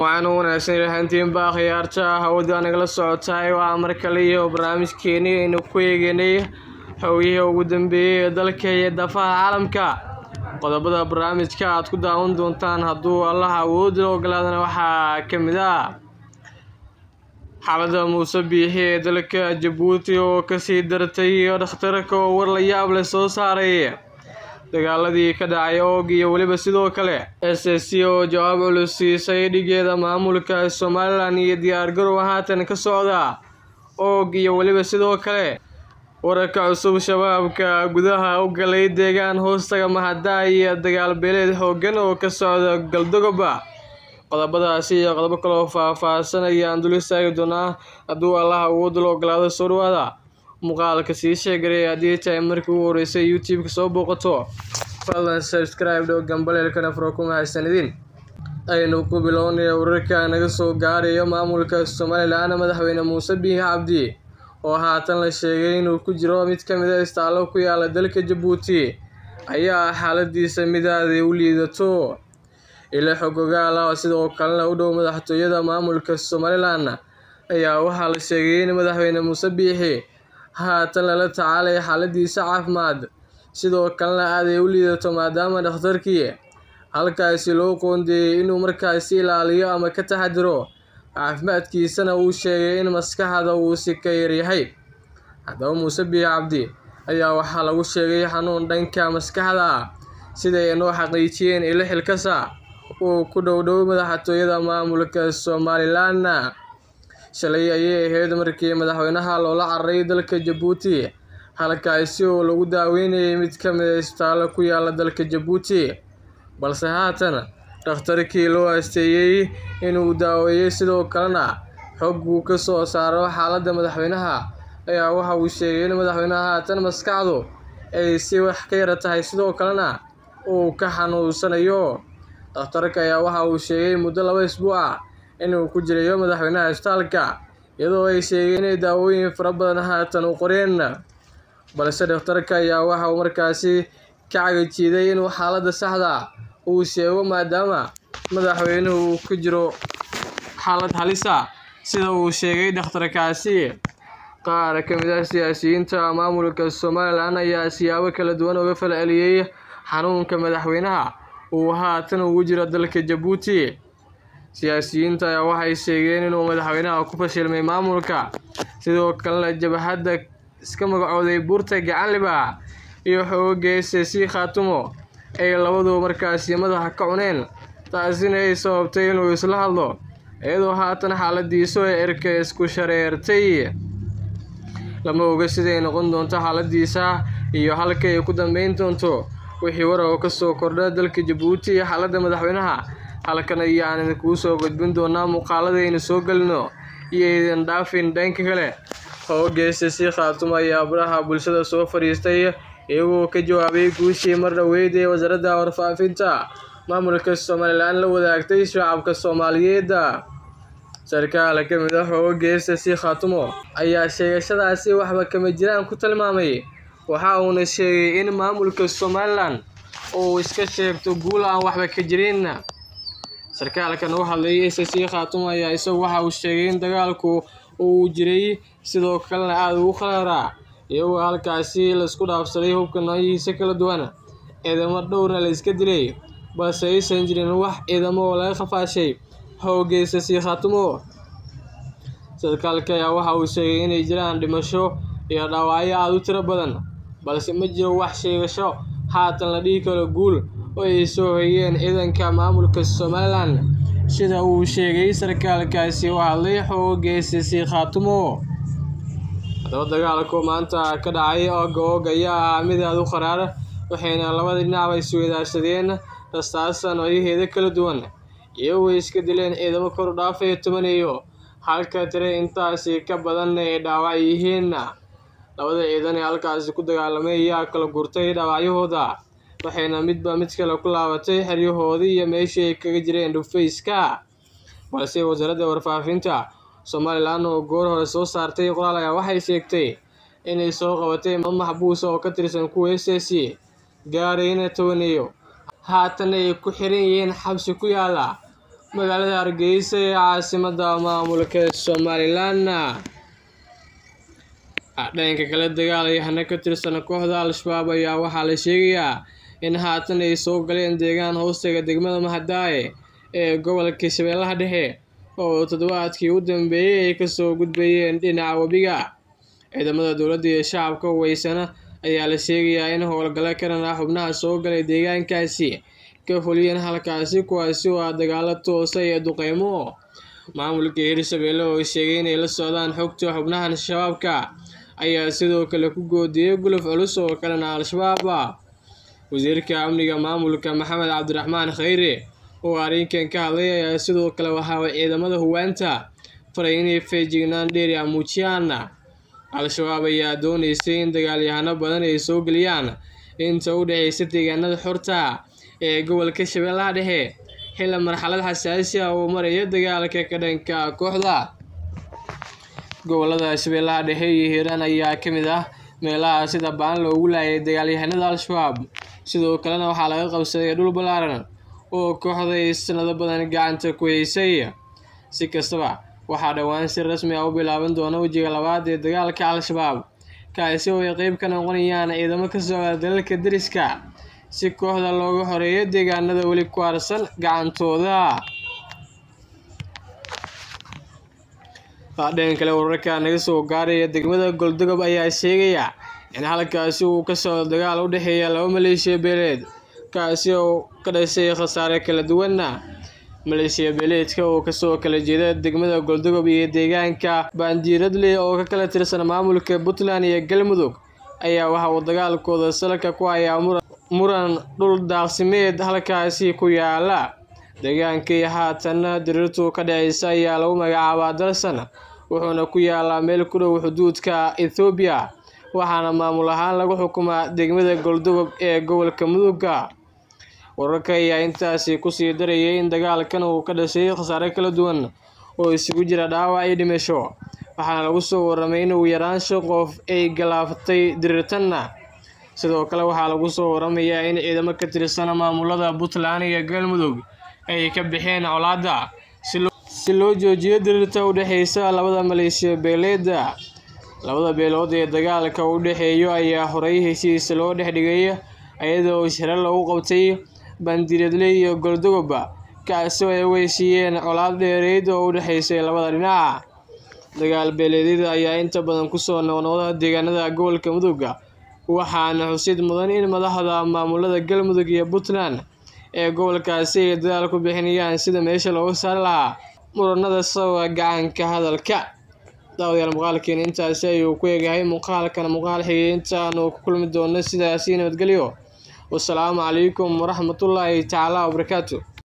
waxaan u wanaagsan ilahantiinba khiyaarta hawada nagala socotaay waa mar kale iyo barnaamijkeeni aynu ku eeganay xogihii ugu dambeeyey ee dalka iyo dafaha caalamka qodobada barnaamijka aad ku daawan doontaan hadduu allah awoodda ogolaadana waxaa ka mid ah xaalada muuse biixi ee dalka jabuuti oo kasii dartay iyo dhakhtarka oo war la yaab leh soo saaray dagaaladii ka dhacay oog iyo weliba sidoo kale s s c oo jawaab culus siisay dhigeeda maamulka somalilan iyo diyaargarow haatan ka socda oog iyo weliba sidoo kale wararka cusub shabaabka gudaha u galay deegaan hoostaga mahada iyo dagaal beeleed xoogan oo ka socda galdogoba qodobadaasi iyo qodobo kaloo faah-faahsan ayaan dul istaagi doonaa hadduu allah awoodda la ogolaado soo dhawaada muuqaalka sii sheegaray haddii tahay markii ugu horeysay youtube-ka soo booqato fadlan subscribe dhow gambaleelkana furo ku mahadsanidin aynu ku bilownaya wararka naga soo gaarayo maamulka somalilan madaxweyne muuse biixi cabdi oo haatan la sheegay inuu ku jiro mid ka mid a istaallo ku yaala dalka jabuuti ayaa xaaladiisa mid aaday u liidato ilo xog ogaal ah sidoo kalena u dhow madaxtooyada maamulka somalilan ayaa waxaa la sheegay in madaxweyne muuse biixi haatan lala tacaalay xaaladiisa caafimaad sidoo kalena aaday u liidato maadaama dhakhtarkii halkaasi loo qoondeeyey inuu markaasi ilaaliyo ama ka taxadiro caafimaadkiisana uu sheegay in maskaxda uu si ka yaryahay haddaba muuse biixi cabdi ayaa waxaa lagu sheegay xanuun dhanka maskaxda ah siday noo xaqiijiyeen ilo xilkasa uu ku dhowdhow madaxtooyada maamulka somalilan shalay ayay ahayd markii madaxweynaha loola cararay dalka jabuuti halkaasi oo lagu daaweynayay mid ka mid a isbitaallo ku yaala dalka jabuuti balse haatan dhakhtarkii loo asteeyey inuu daaweeyey sidoo kalena xog uu ka soo saaro xaaladda madaxweynaha ayaa waxa uu sheegay in madaxweynaha haatan maskaxdu ay si wax ka yara tahay sidoo kalena uu ka xanuunsanayo dhakhtarka ayaa waxa uu sheegay muddo laba isbuuc ah inuu ku jirayo madaxweynaha isbitaalka iyadoo ay sheegeen inay daawooyin fara badan haatan u qoreen balse dhakhtarka ayaa waxa uu markaasi ka cagajiiday inuu xaaladda saxda uu sheego maadaama madaxweynuhu uu ku jiro xaalad halisa sida uu sheegay dhakhtarkaasi qaar ka mid ah siyaasiyiinta maamulka somalilan ayaa siyaabo kala duwan uga falceliyey xanuunka madaxweynaha uu haatan ugu jiro dalka jabuuti siyaasiyiinta ayaa waxay sheegeen inuu madaxweynaha ku fashilmay maamulka sidoo kalena jabhadda iska magacooday buurta gacanliba iyo xooga s c khaatumo ay labaduba markaasi madaxa ka cuneen taasina ay sababtay inuu isla hadlo iyadoo haatan xaaladiisu ay erka isku shareertay lama oga siday noqon doonto xaaladiisa iyo halka ay ku dambeyn doonto wixii war oo kasoo kordha dalka jabuuti iyo xaaladda madaxweynaha halkan ayaan idinkuu soo gudbin doonaa muuqaaladaynu soo gelino iyo idin dhaafin dhanka kale hoogeese si khaatumo ayaa baraha bulshada soo fadhiistay iyagoo ka jawaabay guushii mar dhoweyd ee wasaaradda warfaafinta maamulka somalilan la wadaagtay shacabka soomaaliyeed sarkaal ka mid ah hoogeese si khaatumo ayaa sheegashadaasi waxba kama jiraan ku tilmaamay waxa uuna sheegay in maamulka somalilan uu iska sheegto guul aan waxba ka jirin sarkaalkan u hadlayay s c khaatumo ayaa isagu waxa uu sheegay in dagaalku uu jiray sidoo kalena aada ugu khaleeraa iyagoo halkaasi laisku dhaafsaday hubka noocyihiisa kala duwan ciidamo dhowrna la iska dilay balse aysan jirin wax ciidamo oo laga khafaashay xoogeysa sii khaatumo sarkaalka ayaa waxa uu sheegay inay jiraan dhimasho iyo dhaawacyo aada u tiro badan balse ma jiro wax sheegasho haatan la dhihi karo guul oo ay soo hayeen ciidanka maamulka somalilan sida uu sheegay sarkaalkaasi u hadlay xoogeysa sii khaatumo haddaba dagaalku maanta ka dhacay ooga oog ayaa ah mid aada u qaraar waxayna labada dhinacba isweydaarsadeen rastaasa noocyaheeda kala duwan iyagoo iska dileen ciidamo kor u dhaafaya tobaneeyo halka tire intaasi ka badan ay dhaawac yihiin labada ciidan ee halkaasi ku dagaalamay ayaa kala gurtay dhaawacyahooda waxayna midba mid kale ku laabatay xeryahoodii iyo meeshii ay kaga jireen dhufayska balse wasaaradda warfaafinta somalilan oo goor hore soo saartay qoraal ayaa waxay sheegtay inay soo qabatay maxbuus oo ka tirsan kuwa s s gaarayna tobaneeyo haatan ay ku xiran yihiin xabsi ku yaala magaalada hargeysa ee caasimada maamulka somalilan dhanka kale dagaalayahana ka tirsan kooxda al-shabaab ayaa waxaa la sheegayaa in haatan ay soo galeen deegaan hoostaga degmada mahadaaye ee gobolka shabeellaha dhexe oo toddobaadkii u dambeeyey ay kasoo gudbayeen dhinaca webiga ciidamada dowladda iyo shacabka huweysana ayaa la sheegayaa in howlgalo karan ah xubnaha soo galay deegaankaasi ka fuliyeen halkaasi kuwaasi oo ah dagaalo toosa iyo duqeymo maamulka hirshabeelle oo sheegay inay la socdaan xogta xubnahan shabaabka ayaa sidoo kale ku goodiyey guluf culus oo kalena al-shabaab ah wasiirka amniga maamulka maxamed cabdiraxmaan khayre oo arrinkan ka hadlay ayaa sidoo kale waxaa ciidamada huwaanta faray inay feejignaan dheeri ah muujiyaan al-shabaab ayaa dooneysay in dagaalyahano badan ay soo geliyaan inta u dhexeysa deegaanada xorta ee gobolka shabeellaha dhexe xilli marxalad xasaasi ah uu maraya dagaalka ka dhanka kooxda gobolada shabeellaha dhexe iyo hiiraan ayaa ka mid ah meelaha sida baan loogu laayay dagaalyahanada al-shabaab sidoo kalena waxaa laga qabsaday dhul ballaaran oo kooxda ay sanado badan gacanta ku haysay si kastaba waxaa dhowaan si rasmi ah u bilaaban doona wejiga labaad ee dagaalka al-shabaab kaasi oo ay qeyb ka noqonayaan ciidamo ka socda dalalka deriska si kooxda looga horeeyo deegaanada weli ku harsan gacantooda dhan kale wararka naga soo gaaraya degmada goldogob ayaa sheegaya in halkaasi uu ka socdo dagaal u dhexeeya laba maleeshiya beeleed kaasi oo ka dhashay khasaare kala duwana maleeshiya beeleedka oo kasoo kala jeeda degmada goldogob iyo deegaanka baandiiradle oo ka kala tirsan maamulka puntland iyo galmudug ayaa waxa uu dagaalkooda salka ku hayaa muran dhul daaqsimeed halkaasi ku yaala deegaankii haatanna diriirtu ka dhaceysa ayaa lagu magacaabaa dalsan wuxuuna ku yaalaa meel ku dhow xuduudka ethoobiya waxaana maamul ahaan lagu xukumaa degmada goldogob ee gobolka mudugga wararka ayaa intaasi kusii darayay in dagaalkan uu ka dhashay khasaare kala duwan oo isugu jira dhaawac iyo dhimasho waxaana lagu soo waramay in ugu yaraan shan qof ay galaafatay diriirtanna sidoo kale waxaa lagu soo waramayaa in ciidamo ka tirsan maamulada puntland iyo galmudug ay ka bixeen colaadda si loo joojiyo diriirta u dhexeysa labada maleeshiya beeleeda labada beelood ee dagaalka u dhexeeyo ayaa horey heshiis loo dhex dhigay iyadoo shiro lagu qabtay bandiiradle iyo goldogoba kaasi oo ay u heshiiyeen colaad dheereyd oo u dhexeysay labada dhinac dagaal beeleedyada ayaa inta badan kusoo noqnoqda deegaanada gobolka mudugga waxaana xusid mudan in madaxda maamulada galmudug iyo puntland ee gobolkaasi ay dadaal ku bixinayaan sida meesha looga saari lahaa muranada sababa gacanka hadalka daawadayaal muuqaalkeena intaasi ayuu ku eegahay muuqaalkan muuqaal xigay intaanu ku kulmi doono sidaasi nabadgelyo wasalaamu calaykum waraxmatullaahi tacaala wabarakaatu